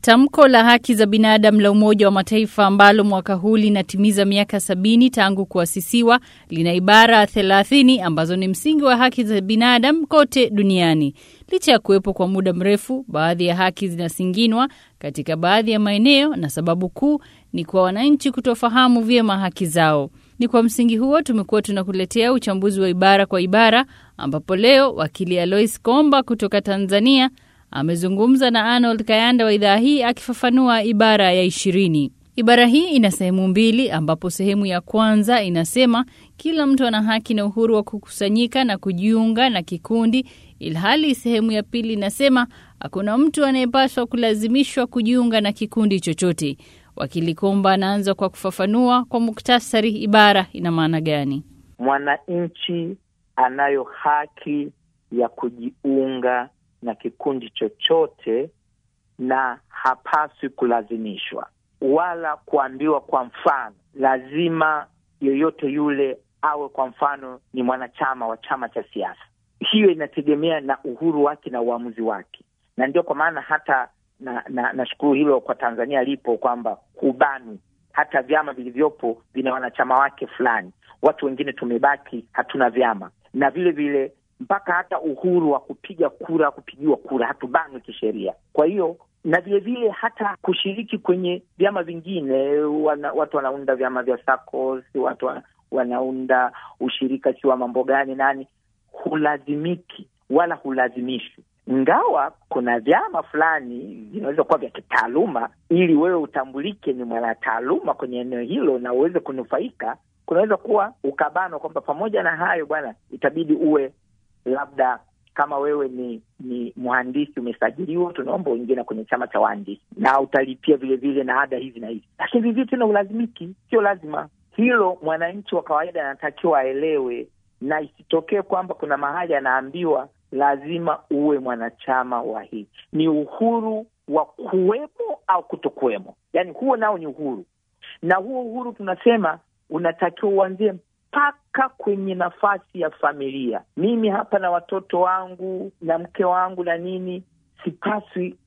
Tamko la haki za binadamu la Umoja wa Mataifa ambalo mwaka huu linatimiza miaka sabini tangu kuasisiwa lina ibara thelathini ambazo ni msingi wa haki za binadamu kote duniani. Licha ya kuwepo kwa muda mrefu, baadhi ya haki zinasinginwa katika baadhi ya maeneo, na sababu kuu ni kwa wananchi kutofahamu vyema haki zao. Ni kwa msingi huo tumekuwa tunakuletea uchambuzi wa ibara kwa ibara, ambapo leo wakili Alois Komba kutoka Tanzania amezungumza na Arnold Kayanda wa idhaa hii akifafanua ibara ya ishirini. Ibara hii ina sehemu mbili, ambapo sehemu ya kwanza inasema kila mtu ana haki na uhuru wa kukusanyika na kujiunga na kikundi, ilhali sehemu ya pili inasema hakuna mtu anayepaswa kulazimishwa kujiunga na kikundi chochote. Wakili Komba anaanza kwa kufafanua kwa muktasari ibara ina maana gani. Mwananchi anayo haki ya kujiunga na kikundi chochote na hapaswi kulazimishwa wala kuambiwa, kwa mfano, lazima yoyote yule awe kwa mfano ni mwanachama wa chama cha siasa. Hiyo inategemea na uhuru wake na uamuzi wake, na ndio kwa maana hata na na nashukuru hilo kwa Tanzania lipo kwamba hubani hata vyama vilivyopo vina wanachama wake fulani. Watu wengine tumebaki hatuna vyama, na vile vile mpaka hata uhuru wa kupiga kura, kupigiwa kura hatubanwi kisheria. Kwa hiyo na vile vile hata kushiriki kwenye vyama vingine, wana, watu wanaunda vyama vya SACCOS, watu wanaunda ushirika si wa mambo gani nani, hulazimiki wala hulazimishwi ingawa kuna vyama fulani vinaweza kuwa vya kitaaluma, ili wewe utambulike ni mwanataaluma kwenye eneo hilo na uweze kunufaika. Kunaweza kuwa ukabanwa kwamba pamoja na hayo, bwana, itabidi uwe labda kama wewe ni ni mhandisi umesajiliwa, tunaomba uingie na kwenye chama cha wahandisi na utalipia vile vile na ada hizi na hizi, lakini vivyo tena ulazimiki, sio lazima. Hilo mwananchi wa kawaida anatakiwa aelewe, na isitokee kwamba kuna mahali anaambiwa lazima uwe mwanachama wa hii. Ni uhuru wa kuwemo au kutokuwemo, yaani huo nao ni uhuru, na huo uhuru tunasema unatakiwa uanzie mpaka kwenye nafasi ya familia. Mimi hapa na watoto wangu na mke wangu na nini, sipaswi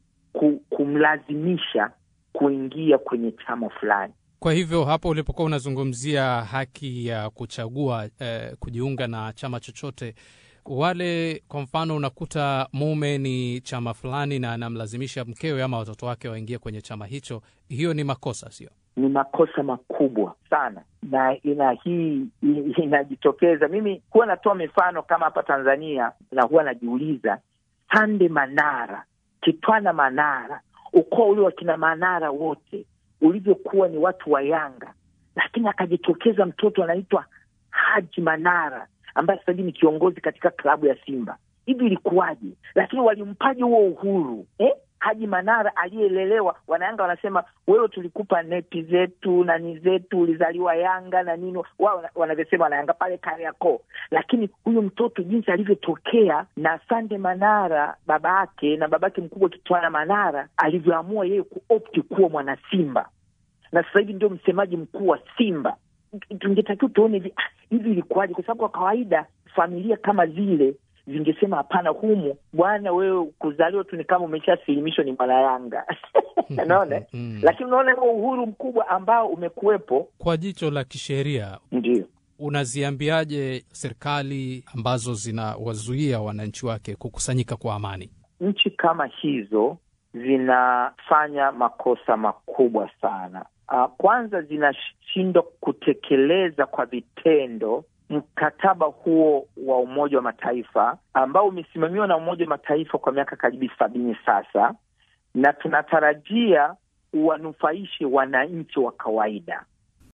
kumlazimisha kuingia kwenye chama fulani. Kwa hivyo hapo ulipokuwa unazungumzia haki ya kuchagua eh, kujiunga na chama chochote wale kwa mfano, unakuta mume ni chama fulani na anamlazimisha mkewe ama watoto wake waingie kwenye chama hicho, hiyo ni makosa, sio? Ni makosa makubwa sana, na ina hii inajitokeza. Mimi huwa natoa mifano kama hapa Tanzania, na huwa najiuliza, Sande Manara, Kitwana Manara, ukoo ule wa kina Manara wote ulivyokuwa ni watu wa Yanga, lakini akajitokeza mtoto anaitwa Haji Manara ambaye sasa hivi ni kiongozi katika klabu ya Simba. Hivi ilikuwaje? Lakini walimpaje huo uhuru eh? Haji Manara aliyelelewa, wanayanga wanasema wewe, tulikupa nepi zetu nani zetu, ulizaliwa Yanga na nini, wao wanavyosema wanayanga pale Kariakoo. Lakini huyu mtoto jinsi alivyotokea na Sande Manara baba yake na babake mkubwa Kitwana Manara alivyoamua yeye kuopti kuwa mwana Simba na sasa hivi ndio msemaji mkuu wa Simba. Tungetakiwa tuone hivi hivi ilikuwaje? Kwa sababu kwa kawaida familia kama zile zingesema hapana, humu bwana, wewe kuzaliwa tu ni kama umeshasilimishwa ni mwana Yanga naona lakini unaona huo uhuru mkubwa ambao umekuwepo. Kwa jicho la kisheria, ndio unaziambiaje serikali ambazo zinawazuia wananchi wake kukusanyika kwa amani? Nchi kama hizo zinafanya makosa makubwa sana. Uh, kwanza zinashindwa kutekeleza kwa vitendo mkataba huo wa Umoja wa Mataifa ambao umesimamiwa na Umoja wa Mataifa kwa miaka karibu sabini sasa, na tunatarajia uwanufaishe wananchi wa kawaida.